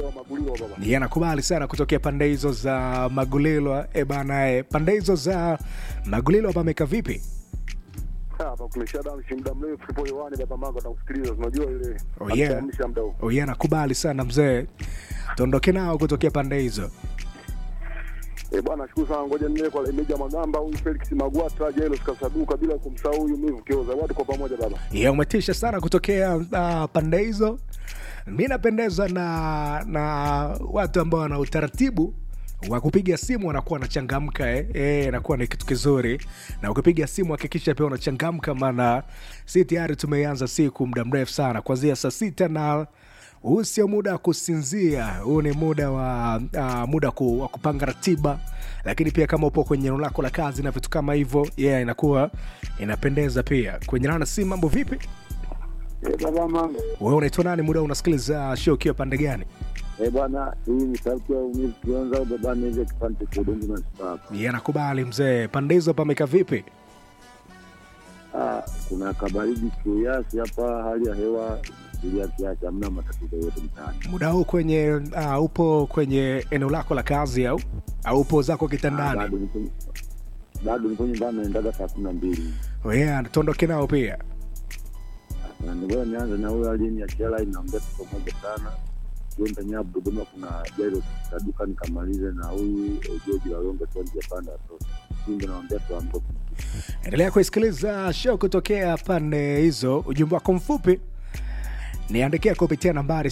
Meneja wa Magulio baba. Yeye anakubali sana kutokea pande hizo za Magulilo. E bana, e, pande hizo za Magulilo pameka vipi? Hapa kulesha damu si muda mrefu tupo hewani baba mango atakusikiliza. Unajua ile Oh, yeah. atahamisha muda huu. Oh, yeye anakubali sana mzee, tuondoke nao kutokea pande hizo. Eh, bwana shukuru sana ngoja nile kwa Meneja Magamba huyu Felix Magwata Jairus Kasaduka bila kumsahau huyu Mivu Kioza. Watu kwa pamoja baba. Yeye umetisha sana kutokea uh, pande hizo. Mi napendezwa na na watu ambao wana utaratibu wa kupiga simu wanakuwa wanachangamka eh. Eh, inakuwa ni kitu kizuri, na ukipiga simu hakikisha pia unachangamka, maana si tayari tumeanza siku muda mrefu sana, kuanzia saa sita na huu sio muda wa kusinzia, huu ni muda wa uh, muda ku, wa kupanga ratiba, lakini pia kama upo kwenye eneo lako la kazi na vitu kama hivyo, yeah, inakuwa inapendeza pia. Kwenye rana si mambo vipi? Eh, baba mango. Wewe unaitwa nani? Muda unasikiliza show ukiwa pande gani? Eh, bwana hii ni sauti ya Mivu Kioza au baba Meneja kipande cha Udongo na Sipaka. Yeye anakubali mzee. Pande hizo pameka vipi? Ah, kuna kabaridi kiasi hapa, hali ya hewa ilia kiasi, hamna matatizo yote mtaani. Muda huu kwenye uh, upo kwenye eneo lako la kazi au au upo zako Ah, kitandani? bado niko bado niko nyumbani, naendaga saa kumi na mbili. Yeah, tuondoke nao pia. Na ngoja nianze na huyo aliyeniachia line, naongea tu pamoja sana Jonda Nyabu Dodoma, kuna Jairo Saduka, nikamalize na huyu eh, George Walonga tu njia panda tu Simba, naongea tu ambapo Endelea kuisikiliza show kutokea pande hizo. Ujumbe wako mfupi niandikia kupitia nambari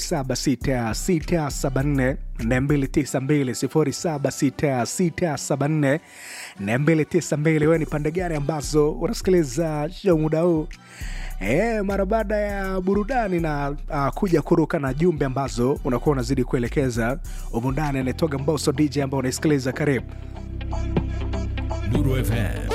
076674 292 076674 wewe ni pande gani ambazo unasikiliza show muda huu e, mara baada ya burudani na uh, kuja kuruka na jumbe ambazo unakuwa unazidi kuelekeza humu ndani anaitoga mboso dj ambao unaisikiliza karibu Nuru FM